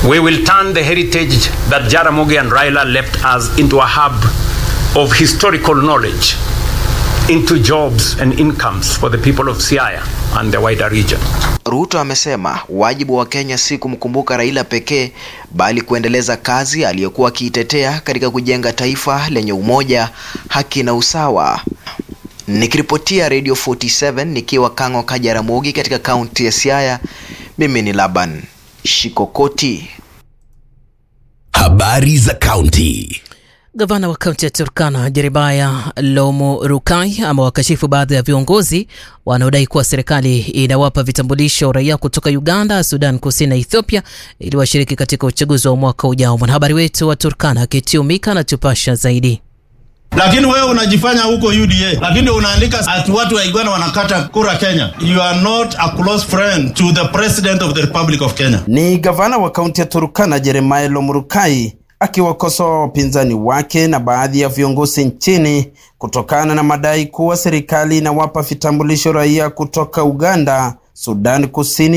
We will turn the heritage that Jaramogi and Raila left us into a hub of historical knowledge, into jobs and incomes for the people of Siaya and the wider region. Ruto amesema wajibu wa Kenya si kumkumbuka Raila pekee bali kuendeleza kazi aliyokuwa akiitetea katika kujenga taifa lenye umoja, haki na usawa. Nikiripotia Radio 47 nikiwa Kang'o ka Jaramogi katika kaunti ya Siaya, mimi ni Laban Shikokoti. Habari za kaunti. Gavana wa kaunti ya Turkana Jeremiah Lomo Rukai amewakashifu baadhi ya viongozi wanaodai kuwa serikali inawapa vitambulisho raia kutoka Uganda, Sudan Kusini na Ethiopia ili washiriki katika uchaguzi wa mwaka ujao. Mwanahabari wetu wa Turkana Kitiumika anatupasha zaidi. Lakini wewe unajifanya huko UDA, lakini unaandika ati watu wa Uganda wanakata kura Kenya. You are not a close friend to the president of the Republic of Kenya. Ni gavana wa kaunti ya Turkana Jeremiah Lomurukai akiwakosoa wapinzani wake na baadhi ya viongozi nchini kutokana na madai kuwa serikali inawapa vitambulisho raia kutoka Uganda, Sudan Kusini